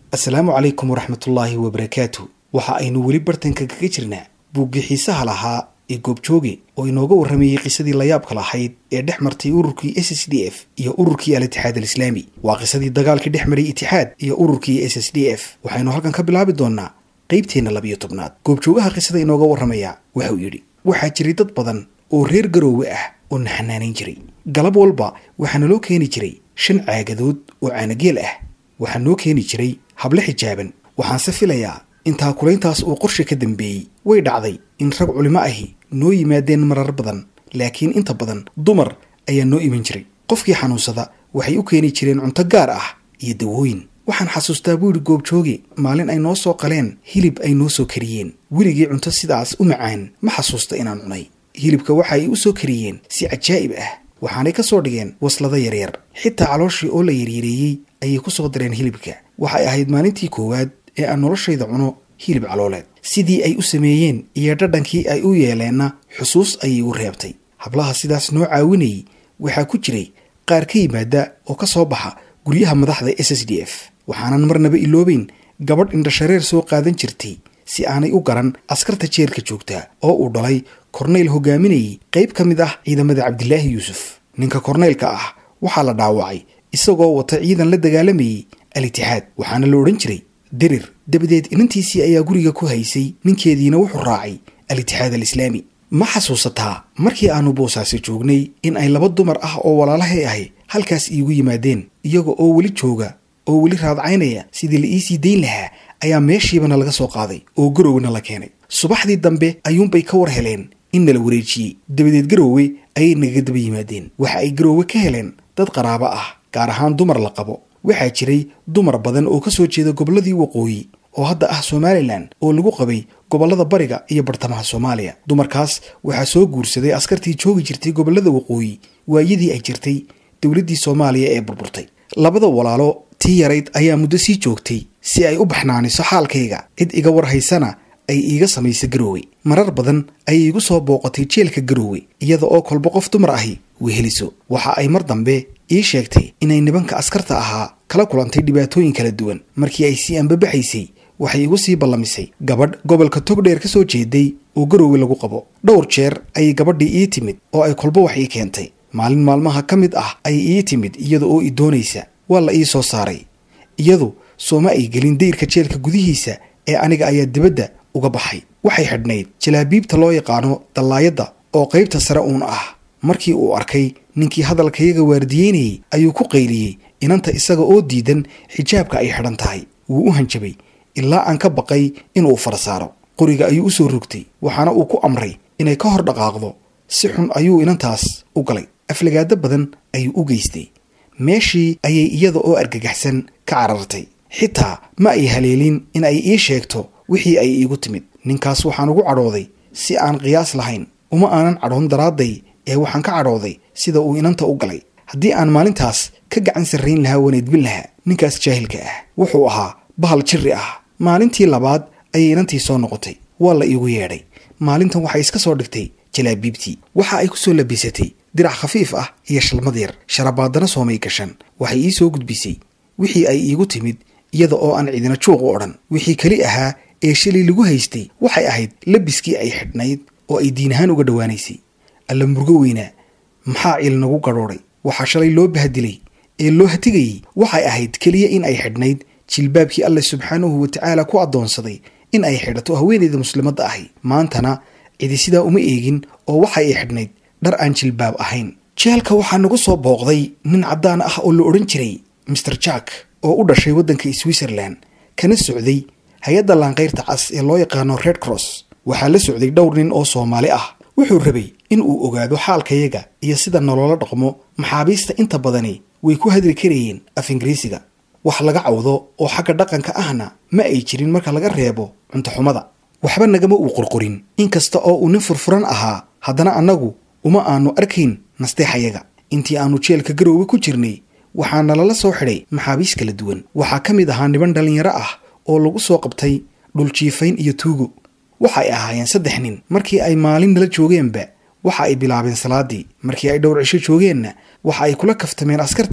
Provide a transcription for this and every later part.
asalaamu calaykum waraxmatullaahi wabarakaatu waxa aynu weli bartanka kaga jirnaa buuggii xiisaha lahaa ee goobjooge oo inooga warramayey qisadii layaabka lahayd ee dhex martay ururkii s s d f iyo ururkii al-itixaad alislaami waa qisadii dagaalkii dhex maray itixaad iyo ururkii s s d f waxaynu halkan ka bilaabi doonnaa qaybteenna labiyo tobnaad goobjoogaha qisada inooga warramaya wuxuu yidhi waxaa jiray dad badan oo reer garoowe ah oo na xanaanayn jiray galab walba waxaa naloo keeni jiray shan caagadood oo caanageel ah waxaa noo keeni jiray hable xijaaban waxaanse filayaa intaa kulayntaas uu qorshe ka dambeeyey way dhacday in rag culimo ahi noo yimaadeen marar badan laakiin inta badan dumar ayaa noo iman jiray qofkii xanuunsada waxay u keeni jireen cunto gaar ah iyo dawooyin waxaan xasuustaa buu yidhi goobjooge maalin ay noo soo qaleen hilib ay noo soo kariyeen weligii cunto sidaas u macaan ma xasuusta inaan cunay hilibka waxa ay u soo kariyeen si cajaa'ib ah waxaanay ka soo dhigeen waslado yaryar xitaa calooshii oo la yaryareeyey ayay ku soo dareen hilibka waxay ahayd maalintii koowaad ee aan noloshayda cuno hilib calooleed sidii ay u sameeyeen iyo dhadhankii ay u yeeleenna xusuus ayay u reebtay hablaha sidaas noo caawinayay waxaa ku jiray qaar ka yimaada oo ka soo baxa guryaha madaxda s s d f waxaanan marnaba iloobeyn gabadh indhashareer soo qaadan jirtay si aanay u garan askarta jeerka joogtaa oo uu dhalay korneyl hogaaminayay qayb ka mid ah ciidamada cabdilaahi yuusuf ninka korneylka ah waxaa la dhaawacay isagoo wata ciidan la dagaalamayay al-itixaad waxaana la odhan jiray dirir dabadeed inantiisii ayaa guriga ku haysay ninkeediina wuxuu raacay al-itixaad alislaami ma xasuusataa markii aanu boosaasi joognay in ay laba dumar ah oo walaalahay ahi halkaas iigu yimaadeen iyaga oo weli jooga oo weli raadcaynaya sidii la iisii dayn lahaa ayaa meeshiibana laga soo qaaday oo garowna la keenay subaxdii dambe ayuunbay ka war heleen in nala wareejiyey dabadeed garoowe ayay nagaga daba yimaadeen waxa ay garoowe ka heleen dad qaraabo ah gaar ahaan dumar la qabo waxaa jiray dumar badan oo ka soo jeeda gobolladii waqooyi oo hadda ah somalilan oo lagu qabay gobollada bariga iyo bartamaha soomaaliya dumarkaas waxaa soo guursaday askartii joogi jirtay gobollada waqooyi waayadii ay jirtay dowladdii soomaaliya ee burburtay labada walaalo tii yarayd ayaa muddo sii joogtay si ay u baxnaaniso xaalkayga cid iga war haysana ay iiga samaysa garoowe marar badan ayay igu soo booqatay jeelka garoowe iyada oo kolba qof dumar ahi weheliso waxa ay mar dambe ii sheegtay inay nibanka askarta ahaa kala kulantay dhibaatooyin kala duwan markii ay sii anbabaxaysay waxay igu sii ballamisay gabadh gobolka togdheer ka soo jeeday oo garoowe lagu qabo dhowr jeer ayay gabadhii ii timid oo ay kolba wax ii keentay maalin maalmaha ka mid ah ayay ii timid iyada oo i doonaysa waa la ii soo saaray iyadu sooma ay gelin dayrka jeelka gudihiisa ee aniga ayaa dibadda uga baxay waxay xidhnayd jalaabiibta loo yaqaano dallaayadda oo qaybta sare uun ah markii uu arkay ninkii hadalkayaga waardiyeynayay ayuu ku qayliyey inanta isaga oo diidan xijaabka ay xidhan tahay wuu u hanjabay ilaa aan ka baqay inuu fara saaro qoriga ayuu u soo rogtay waxaana uu ku amray inay ka hor dhaqaaqdo si xun ayuu inantaas u galay aflagaado badan ayuu u geystay meeshii ayay iyada oo argagaxsan ka carartay xitaa ma ay haleelin in ay ii sheegto wixii ay iigu timid ninkaas waxaan ugu cadhooday si aan qiyaas lahayn uma aanan cadhoon daraadday ee waxaan ka cadhooday sida uu inanta u galay haddii aan maalintaas ka gacan sarrayn lahaa waneedbin lahaa ninkaas jaahilka ah wuxuu ahaa bahal jirri ah maalintii labaad ayay inantii soo noqotay waa la iigu yeedhay maalintan waxay iska soo dhigtay jalaabiibtii waxa ay ku soo labisatay dirac khafiif ah iyo shalmad yar sharabaadana soomay gashan waxay ii soo gudbisay wixii ay iigu timid iyada oo aan cidina juuq u odhan wixii keli ahaa ee shalay lagu haystay waxay ahayd labiskii ay xidhnayd oo ay diin ahaan uga dhowaanaysay alla murgo weynaa maxaa ciil nagu gadhoodhay waxaa shalay loo bahdilay ee loo hatigayey waxay ahayd keliya in ay xidhnayd jilbaabkii alle subxaanahu wa tacaala ku addoonsaday in ay xidhato haweenayda muslimadda ahi maantana cidi sidaa uma eegin oo waxa ay xidhnayd dhar aan jilbaab ahayn jeelka waxaa nagu soo booqday nin caddaan ah oo la odhan jiray master jack oo u dhashay waddanka switzerland kana socday hay-adda laanqayrta cas ee loo yaqaano red cross waxaa la socday dhowr nin oo soomaali ah wuxuu rabay in uu ogaado xaalkayaga iyo sida nolola dhaqmo maxaabiista inta badani way ku hadli karayeen af ingiriisiga wax laga cawdo oo xagga dhaqanka ahna ma ay jirin marka laga reebo cuntoxumada waxba nagama uu qorqorin inkasta oo uu nin furfuran ahaa haddana annagu uma aanu arkayn nasteexayaga intii aanu jeelka garoowe ku jirnay waxaa nalala soo xidhay maxaabiis kala duwan waxaa ka mid ahaa niban dhallinyaro ah oo lagu soo qabtay dhuljiifayn iyo tuugo waxay ahaayeen saddex nin markii ay maalin nala joogeenba waxa ay bilaabeen salaadii markii ay dhowr cisho joogeenna waxa ay kula kaftameen askartii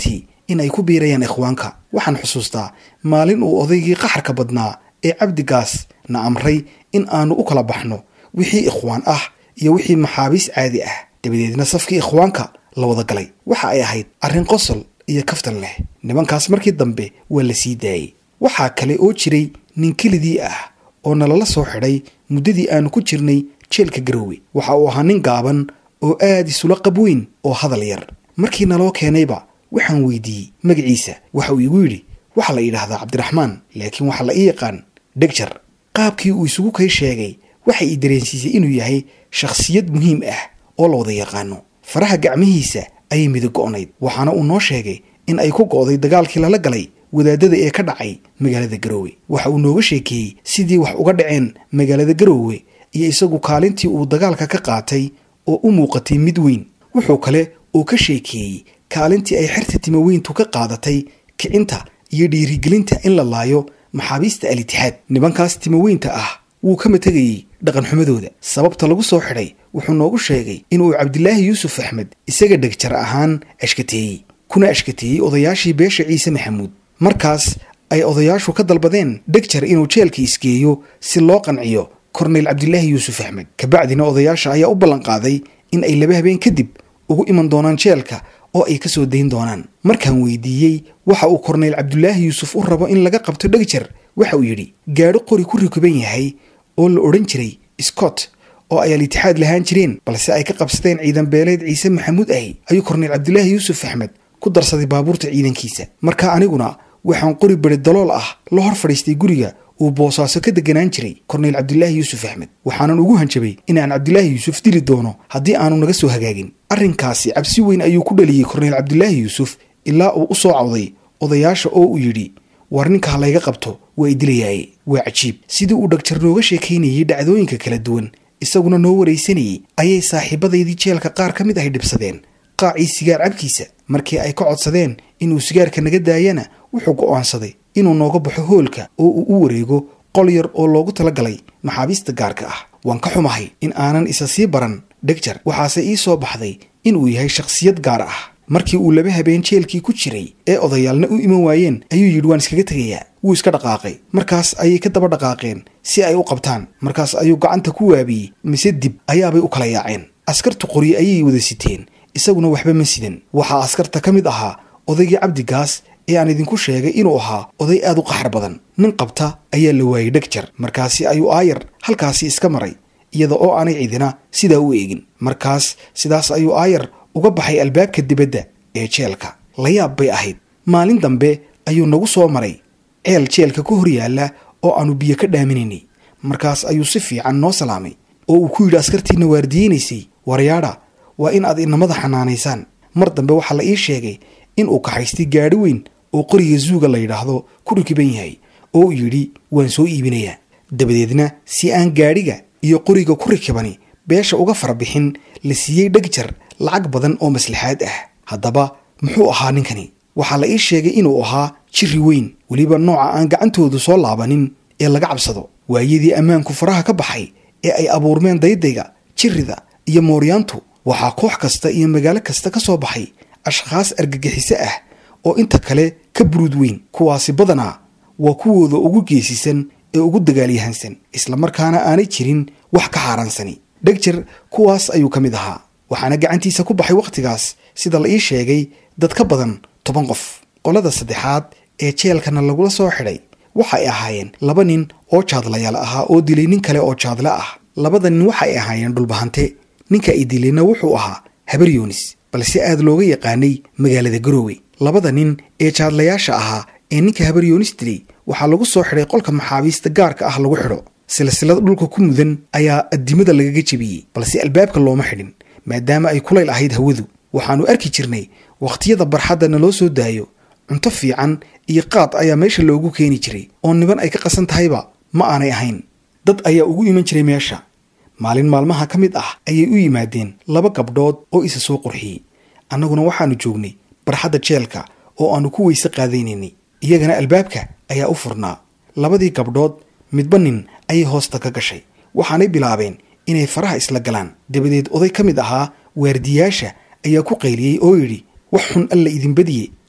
in ay ku biirayaan ikhwaanka waxaan xusuustaa maalin uu odaygii qaxarka badnaa ee cabdigaas na amray in aanu u kala baxno wixii ikhwaan ah iyo wixii maxaabiis caadi ah dabadeedna safkii ikhwaanka la wada galay waxa ay ahayd arrin qosol iyo kaftan leh nimankaas markii dambe waa la sii daayey waxaa kale oo jiray nin kelidii ah oo nalala soo xidhay muddadii aanu ku jirnay jeelka garoowe waxa uu ahaa nin gaaban oo aad isula qab weyn oo hadal yar markii naloo keenayba waxaan weydiiyey magaciisa waxa uu igu yidhi waxaa la yidhaahdaa cabdiraxmaan laakiin waxaa la ii yaqaan dhegjar qaabkii uu isugu kay sheegay waxay ii dareensiisay inuu yahay shakhsiyad muhiim ah oo la wada yaqaano faraha gacmihiisa ayay midig go'nayd waxaana uu noo sheegay in ay ku go'day dagaalkii lala galay wadaadada ee ka dhacay magaalada garoowe waxa uu nooga sheekeeyey sidii wax uga dhaceen magaalada garoowe iyo isagu kaalintii uu dagaalka ka qaatay oo u muuqatay mid weyn wuxuu kale oo ka sheekeeyey kaalintii ay xerta timaweyntu ka qaadatay kicinta iyo dhiirigelinta in la laayo maxaabiista al-itixaad nimankaas timaweynta ah wuu kama tegayey dhaqanxumadooda sababta lagu soo xidhay wuxuu noogu sheegay inuu cabdilaahi yuusuf axmed isaga dhegjar ahaan ashkateeyey kuna ashkateeyey odayaashii beesha ciise maxamuud markaas ay odayaashu ka dalbadeen dhegjar inuu jeelka isgeeyo si loo qanciyo korneyl cabdilaahi yuusuf axmed kabacdina odayaasha ayaa u ballanqaaday in ay laba habeen kadib ugu iman doonaan jeelka oo ay ka soo dayn doonaan markaan weydiiyey waxa uu korneyl cabdulaahi yuusuf u rabo in laga qabto dhegjar waxa uu yidhi gaadho qori ku rikuban yahay oo la odhan jiray scott oo ay al-itixaad lahaan jireen balse ay ka qabsadeen ciidan beeleed ciise maxamuud ahi ayuu korneyl cabdulaahi yuusuf axmed ku darsaday baabuurta ciidankiisa marka aniguna waxaan qori beri dalool ah la hor fadhiistay guriga uu boosaaso ka deganaan jiray korneyl cabdilaahi yuusuf axmed waxaanan ugu hanjabay inaan cabdilaahi yuusuf dili doono haddii aanu naga soo hagaagin arrinkaasi cabsi weyn ayuu ku dhaliyey korneyl cabdilaahi yuusuf ilaa uu u soo cawday odayaasha oo uu yidhi war ninka ha layga qabto waa i dilayaaye waa cajiib sidii uu dhagjar nooga sheekaynayey dhacdooyinka kala duwan isaguna noo waraysanayey ayay saaxiibadaydii jeelka qaar ka mid ahy dhibsadeen qaacii sigaar cabkiisa markii ay ka codsadeen inuu sigaarka naga daayana wuxuu go'aansaday inuu nooga baxo hoolka oo uu u wareego qol yar oo loogu talagalay maxaabiista gaarka ah waan ka xumahay in aanan isa sii baran dhegjar waxaase ii soo baxday inuu yahay shakhsiyad gaar ah markii uu laba habeen jeelkii ku jiray ee odayaalna u iman waayeen ayuu yidhi waan iskaga tegayaa wuu iska dhaqaaqay markaas ayay ka daba dhaqaaqeen si ay u qabtaan markaas ayuu gacanta ku waabiyey mise dib ayaabay u kala yaaceen askartu qoryo ayay wada siteen isaguna waxba ma sidan waxaa askarta ka mid ahaa odaygii cabdigaas ee aan idinku sheegay inuu ahaa oday aad u qaxar badan nin qabta ayaa la waayey dhegjar markaasi ayuu aayar halkaasi iska maray iyada oo aanay cidina sidaa u eegin markaas sidaas ayuu aayar uga baxay albaabka dibadda ee jeelka layaab bay ahayd maalin dambe ayuu nagu soo maray ceel jeelka ka hor yaalla oo aanu biyo ka dhaaminaynay markaas ayuu si fiican noo salaamay oo uu ku yidhi askartiinna waardiyeynaysay waryaadha waa in aad inamada xanaanaysaan mar dambe waxaa la ii sheegay in uu kaxaystay gaadhi weyn oo qoriga zuuga la yidhaahdo ku rikiban yahay oo uu yidhi waan soo iibinayaa dabadeedna si aan gaadhiga iyo qoriga ku rikibani beesha uga farabixin la siiyey dhegjar lacag badan oo maslaxaad ah haddaba muxuu ahaa ninkani waxaa la ii sheegay inuu ahaa jiri weyn weliba nooca aan gacantoodu soo laabanin ee laga cabsado waayadii ammaanku faraha ka baxay ee ay abuurmeen daydayga jirida iyo mooryaantu waxaa koox kasta iyo magaalo kasta ka soo baxay ashkhaas argagixiso ah oo inta kale ka buruud weyn kuwaasi badanaa waa kuwooda ugu geesisan ee ugu dagaalyahansan islamarkaana aanay jirin wax ka xaaraansani dhegjar kuwaas ayuu ka mid ahaa waxaana gacantiisa ku baxay wakhtigaas sida la ii sheegay dad ka badan toban qof qolada saddexaad ee jeelkana lagula soo xidhay waxay ahaayeen laba nin oo jaadlayaal ahaa oo dilay nin kale oo jaadle ah labada nin waxay ahaayeen dhulbahante ninka ay dilayna wuxuu ahaa habar yoonis balse aad looga yaqaanay magaalada garoowe labada nin ee jaadlayaasha ahaa ee ninka habar yoonis dilay waxaa lagu soo xidhay qolka maxaabiista gaarka ah lagu xidho silsilad dhulka ku mudan ayaa addimada lagaga jebiyey balse albaabka looma xidhin maadaama ay kulayl ahayd hawadu waxaannu arki jirnay wakhtiyada barxadda naloo soo daayo cunto fiican iyo qaad ayaa meesha loogu keeni jiray oo niban ay ka qasan tahayba ma aanay ahayn dad ayaa ugu iman jiray meesha maalin maalmaha ka mid ah ayay u yimaadeen laba gabdhood oo isa soo qurxiyey annaguna waxaannu joognay barxadda jeelka oo aannu ku weyse qaadaynaynay iyagana albaabka ayaa u furnaa labadii gabdhood midba nin ayay hoosta ka gashay waxaanay bilaabeen inay faraha isla galaan dabadeed oday ka mid ahaa waardiyaasha ayaa ku qayliyey oo yidhi wax xun alla idin badiye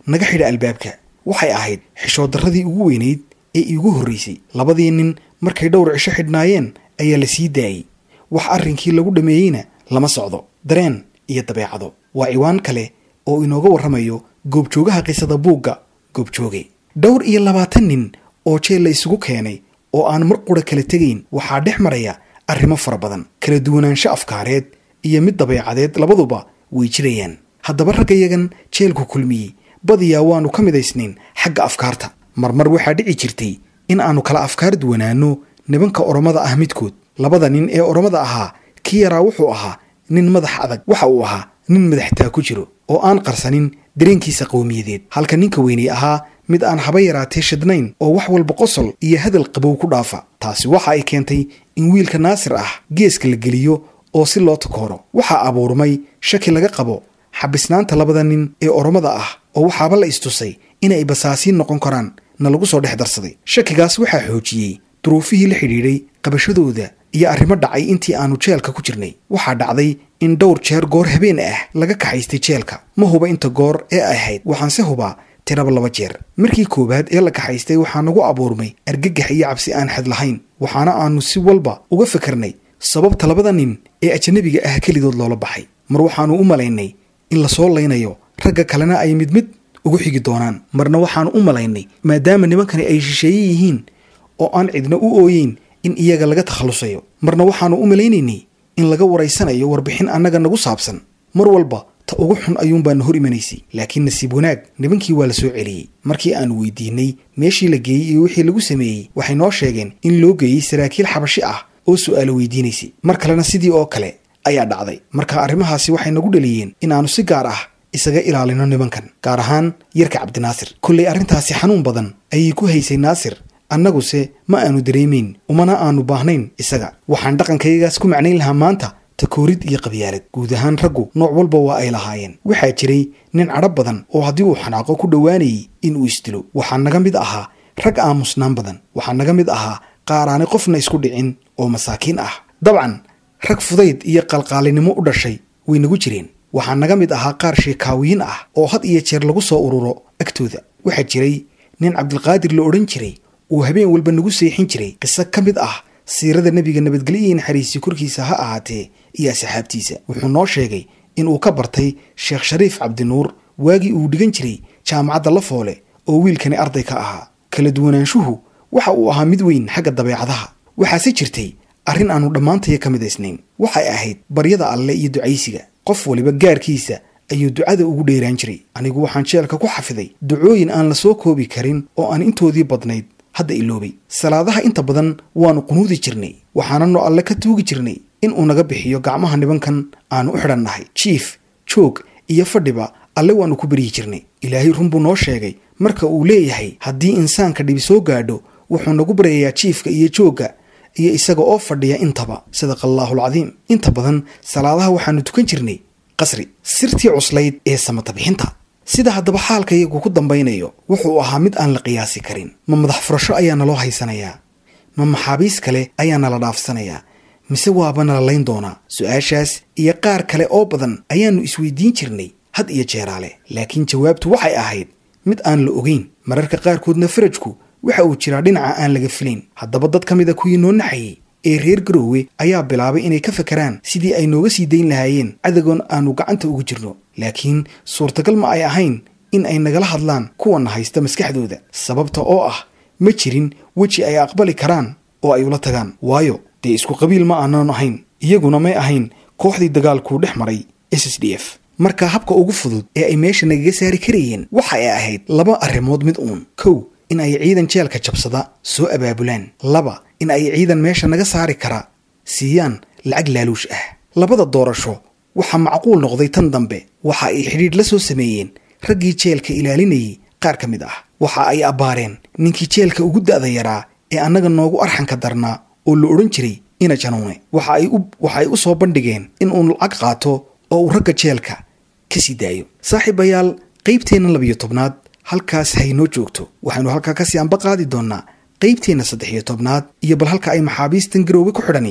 naga xidha albaabka waxay ahayd xishood darradii ugu weynayd ee iigu horraysay labadii nin markay dhowr cisho xidhnaayeen ayaa la sii daayey wax arrinkii lagu dhammeeyeyna lama socdo dareen iyo dabeecado waa ciwaan kale oo inooga warramayo goobjoogaha qisada buugga goobjooge dhowr iyo labaatan nin oo jeel la isugu keenay oo aan mar qura kala tegayn waxaa dhex maraya arrimo fara badan kala duwanaansho afkaareed iyo mid dabeecadeed labaduba way jirayaan haddaba raggayagan jeelku kulmiyey badiyaa waannu ka midaysnayn xagga afkaarta marmar waxaa dhici jirtay in aannu kala afkaar duwanaanno nibanka oromada ah midkood labada nin ee oromada ahaa kii yaraa wuxuu ahaa nin madax adag waxa uu ahaa nin madaxtaa ku jiro oo aan qarsanin dareenkiisa qowmiyadeed halka ninka weynay ahaa mid aan haba yaraatee shidnayn oo wax walba qosol iyo hadal qabow ku dhaafa taasi waxa ay keentay in wiilka naasir ah geeska la geliyo oo si loo takooro waxaa abuurmay shaki laga qabo xabisnaanta labada nin ee oromada ah oo waxaaba la istusay inay basaasiin noqon karaan na lagu soo dhex darsaday shakigaas waxaa xoojiyey duruufihii la xidhiidhay qabashadooda iyo arrimo dhacay intii aannu jeelka ku jirnay waxaa dhacday in dhowr jeer goor habeen ah laga kaxaystay jeelka ma huba inta goor ee ay ahayd waxaanse hubaa tiraba laba jeer markii koowaad ee la kaxaystay waxaa nagu abuurmay argagax iyo cabsi aan xad lahayn waxaana aannu si walba uga fikirnay sababta labada nin ee ajanabiga ah kelidood loola baxay mar waxaannu u malaynay in lasoo laynayo ragga kalena ay mid mid ugu xigi doonaan marna waxaannu u malaynay maadaama nimankani ay shisheeye yihiin oo aan cidna u ooyeyn in iyaga laga takhallusayo marna waxaannu u malaynaynay in laga waraysanayo warbixin annaga nagu saabsan mar walba ta ugu xun ayuunbaana hor imanaysay laakiin nasiib wanaag nibankii waa la soo celiyey markii aannu weydiinay meeshii la geeyey iyo wixii lagu sameeyey waxay noo sheegeen in loo geeyey saraakiil xabashi ah oo su'aalo weydiinaysay mar kalena sidii oo kale ayaa dhacday marka arrimahaasi waxay nagu dhaliyeen in aannu si gaar ah isaga ilaalino nimankan gaar ahaan yarka cabdinaasir kollay arrintaasi xanuun badan ayay ku haysay naasir annaguse ma aanu dareemayn umana aanu baahnayn isaga waxaan dhaqankayagaas ku macnayn lahaa maanta takoorid iyo qabyaalad guud ahaan raggu nooc walba waa ay lahaayeen waxaa jiray nin cadho badan oo haddii uu xanaaqo ku dhowaanayay in uu isdilo waxaa naga mid ahaa rag aamusnaan badan waxaa naga mid ahaa qaaraanay qofna isku dhicin oo masaakiin ah dabcan rag fudayd iyo qalqaalinimo u dhashay way nagu jireen waxaa naga mid ahaa qaar sheekaawiyiin ah oo had iyo jeer lagu soo ururo agtooda waxaa jiray nin cabdilqaadir la odhan jiray uu habeen walba nagu seexin jiray qiso ka mid ah siirada nebiga nabadgelyo iyo naxariisi korkiisa ha ahaatee iyo asxaabtiisa wuxuu noo sheegay in uu ka bartay sheekh shariif cabdinuur waagii uu dhigan jiray jaamacadda lafoole oo wiilkani arday ka ahaa kala duwanaanshuhu waxa uu ahaa mid weyn xagga dabeecadaha waxaase jirtay arrin aannu dhammaantaya ka midaysnayn waxay ahayd baryada alle iyo ducaysiga qof waliba gaarkiisa ayuu ducada ugu dheeraan jiray anigu waxaan jeelka ku xafiday ducooyin aan la soo koobi karin oo aan intoodii badnayd hadda iloobay salaadaha inta badan waannu qunuudi jirnay waxaananu alle ka tuugi jirnay in uu naga bixiyo gacmaha nibankan aanu u xidhannahay jiif joog iyo fadhiba alle waannu ku beryi jirnay ilaahay run buu noo sheegay marka uu leeyahay haddii insaanka dhibi soo gaadho wuxuu nagu baryayaa jiifka iyo joogga iyo isaga oo fadhiya intaba sadaqa allaahulcadiim inta badan salaadaha waxaannu tukan jirnay qasri sirtii cuslayd ee samatabixinta sida haddaba xaalka iyagu ku dambaynayo wuxuu ahaa mid aan la qiyaasi karin ma madax furasho ayaa naloo haysanayaa ma maxaabiis kale ayaa nala dhaafsanayaa mise waaba nala layn doonaa su-aashaas iyo qaar kale oo badan ayaannu isweydiin jirnay had iyo jeeraale laakiin jawaabtu waxay ahayd mid aan la ogeyn mararka qaarkoodna farajku waxa uu jiraa dhinaca aan laga filayn haddaba dad ka mid a kuwii noo naxayey ee reer garoowe ayaa bilaabay inay ka fakeraan sidii ay nooga sii dayn lahaayeen cadagoon aannu gacanta ugu jirno laakiin suurtagal ma ay ahayn in ay nagala hadlaan kuwana haysta maskaxdooda sababta oo ah ma jirin weji ay aqbali karaan oo ay ula tagaan waayo dee isku qabiil ma aanan ahayn iyaguna may ahayn kooxdii dagaalkuu dhex maray s s d f marka habka ugu fudud ee ay meesha nagaga saari karayeen waxa ay ahayd laba arrimood mid uun kow in ay ciidan jeelka jabsada soo abaabulaan laba in ay ciidan meesha naga saari kara siiyaan lacag laaluush ah labada doorasho waxaa macquul noqday tan dambe waxa ay xidhiidh la soo sameeyeen raggii jeelka ilaalinayay qaar ka mid ah waxa ay abbaareen ninkii jeelka ugu da'da yaraa ee annaga noogu arxanka darnaa oo la odhan jiray ina januune waxa ay u soo bandhigeen in uu lacag qaato oo uu ragga jeelka ka sii daayo saaxiibayaal qaybteenna labiyo tobnaad halkaas haynoo joogto waxaynu halkaa kasii anba qaadi doonnaa qaybteenna saddex iyo tobnaad iyo bal halka ay maxaabiistan garoowe ku xidhani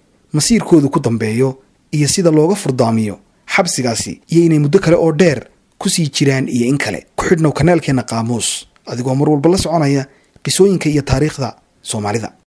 masiirkoodu ku dambeeyo iyo sida looga furdaamiyo xabsigaasi iyo inay muddo kale oo dheer kusii jiraan iyo in kale ku xidhnow kanaalkeenna qaamuus adigoo mar walba la soconaya qisooyinka iyo taariikhda soomaalida